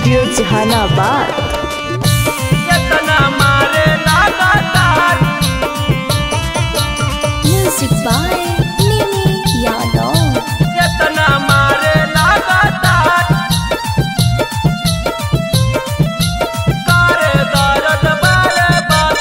studio Jehanabad यतना मारे लगातार म्यूजिक बाय निमी यादव यतना मारे लगातार करे दर्द बारे बार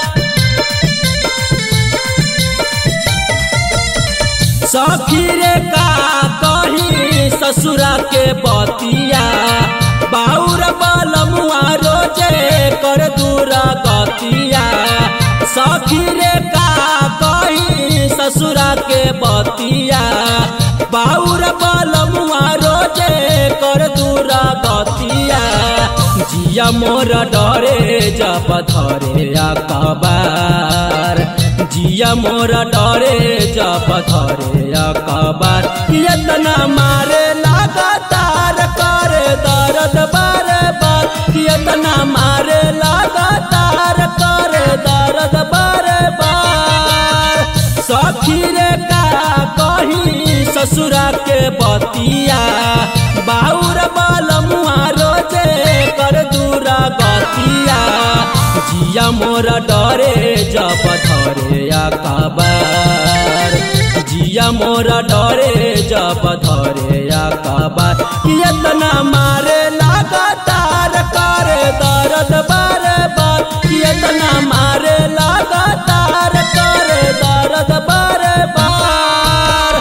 सखी रे का कही ससुरा के बतिया बाउर बलमुआ रोजे कर दूरा गतिया सखी रे का कही ससुरा के बतिया बाउर बलमुआ रोजे कर दूरा गतिया जिया मोर डरे जब धरे अकबार जिया मोर डरे जब धरे अकबार यतना मारे लगातार करे दर्द बारे बार यतना मारे लगातार करे दर्द बारे बार सखी रे का कही ससुरा के बतिया बाउर बलमुआ रोजे कर दूरा गतिया जिया मोर डरे जब धरे अकबार जिया मोर डरे जब धरे अकबार यतना मारे लगातार करे दर्द बारे बार यतना मारे लगातार करे दर्द बारे बार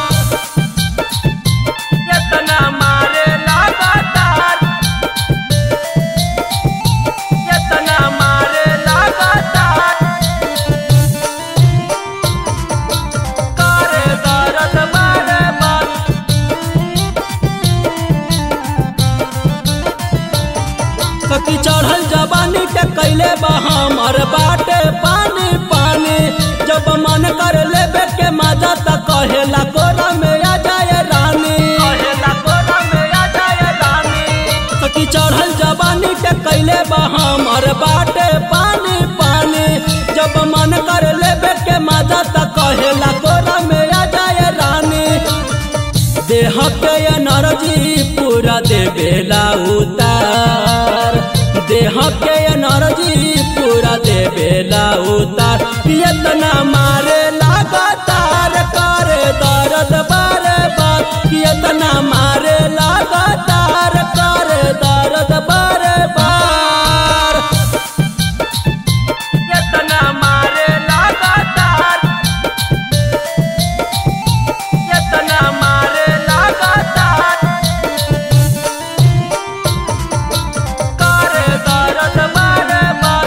यतना मारे लगातार यतना मारे लगातार करे दर्द बारे बार कति चढ़ल जवानी के कैले बा हमर बाटे पानी पानी जब मन कर लेबे के मजा त कहेला कोरा में आ जाए रानी कहेला कोरा में आ जाए रानी कति चढ़ल जवानी के कैले बा हमर बाटे पानी पानी जब मन कर लेबे के मजा त कहेला कोरा में आ जाए रानी देह के एनर्जी पूरा देवेला उतार देह के एनर्जी पूरा देवेला उतार यतना मारे लगातार करे दर्द बारे बार यतना मारे लगातार करे दर्द बारे बार यतना मारे लगातार यतना मारे लगातार करे दर्द बारे बार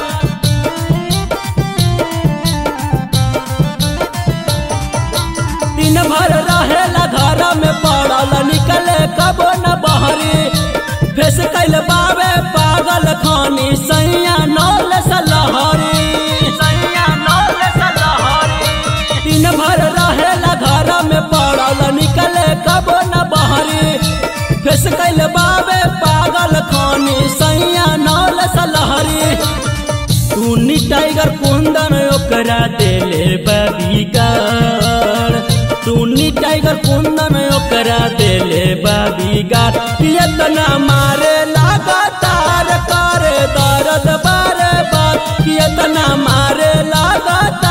दिन भर रहेला घर में पड़ल निकले कबो न बहरी फेस कैल बावे पागल खानी सैया नौल सलहरी सैया नौल सलहरी दिन भर रहेला घर में पड़ल निकले कबो न बहरी फेस कैल बावे पागल खानी सैया नौल सलहरी टूनी टाइगर कुंदन ओकरा देले बबीगार टूनी टाइगर कुंदन ओकरा देले बबीगार यतना मारे लगातार करे दर्द बारे बार यतना मारे लगातार